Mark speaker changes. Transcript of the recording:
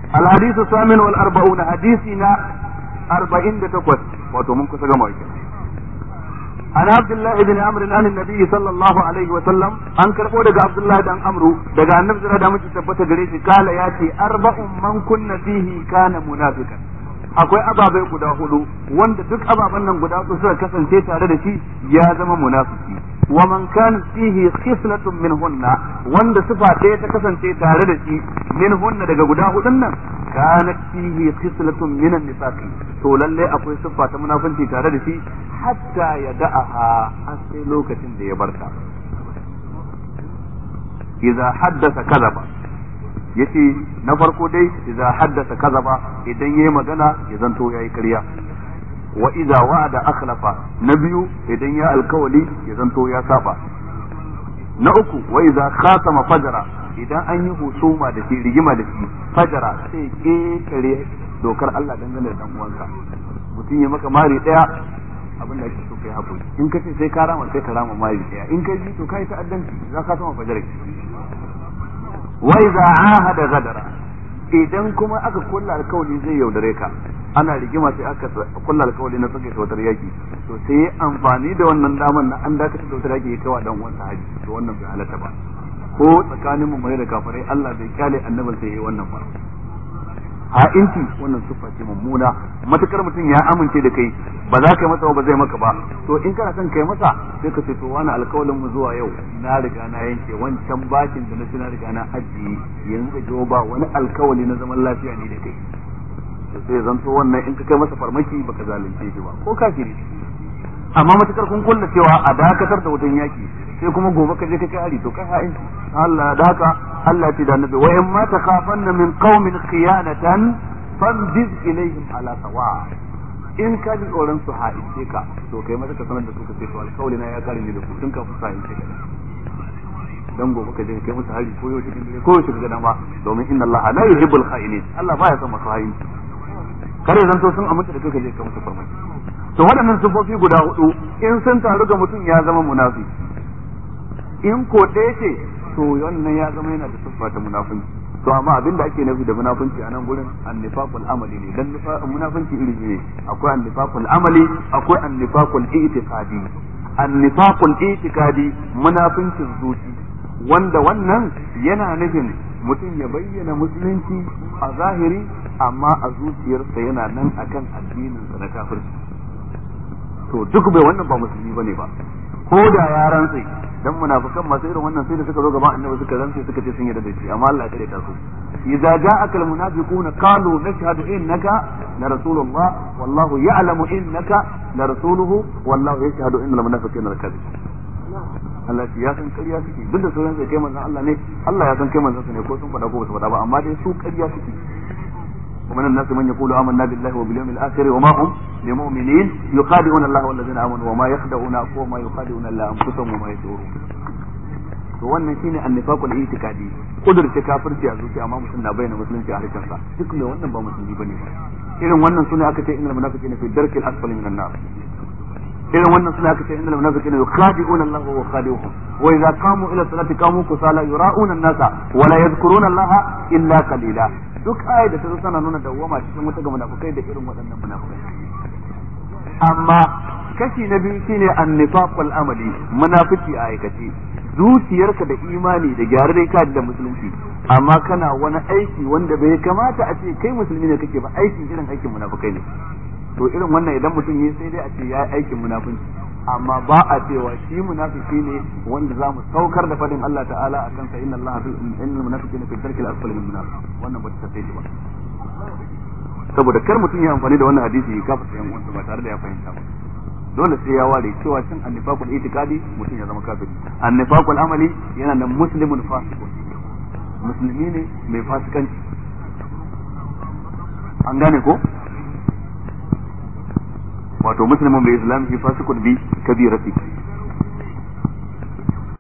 Speaker 1: الحديث الثامن والأربعون حديثنا أربعين بتقوت وتمن كسر عن عبد الله بن عمرو عن النبي صلى الله عليه وسلم an karbo daga Abdullahi dan Amru daga Annabi da muke tabbata gare shi kala ya ce arba'un man kunna fihi kana munafiqan akwai ababai guda hudu wanda duk ababen nan guda hudu suka kasance tare da shi ya zama munafiki wa man kana fihi khiflatun minhunna wanda sifa ɗaya ta kasance tare da shi minhunna daga guda hudun nan kana fihi khiflatun min an-nifaqi to lalle akwai sifa ta munafunci tare da shi hatta ya da'aha har sai lokacin da ya barta idza haddasa kadaba yace na farko dai idza haddasa kazaba idan yayi magana ya zanto yayi ƙarya wa idza wa'ada akhlafa na biyu idan ya alkawali ya zanto ya saba na uku wa idza khatama fajara idan an yi husuma da shi rigima da shi fajara sai kekare dokar Allah dangane da dan uwanka mutum ya maka mari daya abin da ake so kai hakuri in ka ce sai ka rama sai ka rama mari daya in ka ji to kai ta'addanci za ka sama fajara wa idza ahada gadara idan kuma aka kulla alkawali zai yaudare ka ana rigima sai aka kulla alkawali na tsage sautar yaki to sai amfani da wannan daman na an dakatar da sautar yaki ya kawa dan uwansa haji to wannan bai halatta ba ko tsakanin mu mai da kafirai Allah bai kyale annabin sai yayi wannan ba ha'inci wannan siffa ce mummuna matukar mutum ya amince da kai ba za ka yi masa ba zai maka ba to in kana son kai masa sai ka ce to wani alkawalin mu zuwa yau na riga na yanke wancan bakin da na ci na riga na ajiye yanzu da jiwo ba wani alkawali na zaman lafiya ne da kai to sai zanto wannan in ka kai masa farmaki baka zalunce shi ba ko kafiri amma matukar kun kulla cewa a dakatar da wutan yaki sai kuma gobe ka je ka kai hari to kai ha'in Allah da haka Allah ya ce da annabi wa in ma takhafanna min qaumin khiyanatan famjiz ilaihim ala sawa in ka ji tsoron su ha'ince ka to kai mata ka sanar da su ka ce to alkawli na ya kare ni da ku tun kafin su ha'ince ka dan gobe ka je ka kai musu hari ko yau cikin dare ko yau cikin dama domin inna Allah la yuhibbul kha'inin Allah baya son masu ha'inci kare zanto sun amince da kai ka je ka musu farmaki to waɗannan sufofi guda hudu in sun taru ga mutum ya zama munafi in ko ɗaya ce to wannan ya zama yana da siffa ta munafunci to amma abin da ake nufi da munafunci a nan gurin annifaqul amali ne dan munafunci iri ne akwai annifaqul amali akwai annifaqul i'tiqadi annifaqul i'tiqadi munafuncin zuci wanda wannan yana nufin mutum ya bayyana musulunci a zahiri amma a zuciyarsa yana nan akan addinin sa na kafirci to duk bai wannan ba musulmi bane ba ko da ya rantsi dan munafikan masu irin wannan sai da suka zo gaban annabi suka rantsi suka ce sun yarda da shi amma Allah ya kare ta su idza ja'aka almunafiquna qalu nashhadu innaka la rasulullah wallahu ya'lamu innaka la rasuluhu wallahu yashhadu innal munafiqina lakadzib Allah ya san ƙarya suke duk da sauran sai kai manzon Allah ne Allah ya san kai manzon sa ne ko sun faɗa ko ba su faɗa ba amma dai su ƙarya suke ومن الناس من يقول آمنا بالله وباليوم الآخر وما هم بمؤمنين يخادعون الله والذين آمنوا وما يخدعون وما يخادعون إلا أنفسهم وما يشعرون to wannan shine annifaqul i'tiqadi kudurce kafirci a zuciya amma mutum na bayyana musulunci a harkar sa duk mai wannan ba musulmi bane ba irin wannan sune aka ce innal munafiqina fi darkil asfali minan nar irin wannan sune aka ce innal munafiqina yukhadi'una Allah wa khadi'uhum wa idza qamu ila salati qamu kusala yura'una an-nasa wa la yadhkuruna Allah illa qalila duk ayar da ta zo tana nuna dawwama cikin wata ga munafukai da irin waɗannan munafukai amma kashi na biyu shine annifaqul amali munafiki a aikace zuciyarka da imani da gyararre ka da musulunci amma kana wani aiki wanda bai kamata a ce kai musulmi ne kake ba aikin irin aikin munafukai ne to irin wannan idan mutum yi sai dai a ce ya aikin munafunci amma ba a cewa shi munafiki ne wanda za mu saukar da fadin Allah ta'ala a kansa inna Allah fi innal munafiqina fi darkil asfali min nar wannan ba ta tafi ba saboda kar mutum ya amfani da wannan hadisi ya kafa sayan wanda ba tare da ya fahimta ba dole sai ya ware cewa cin annifaqul itiqadi mutum ya zama kafiri annifaqul amali yana nan muslimun fasiqun musulmi ne mai fasikanci an gane ko wato muslimun bai islam fi fasikun bi kabirati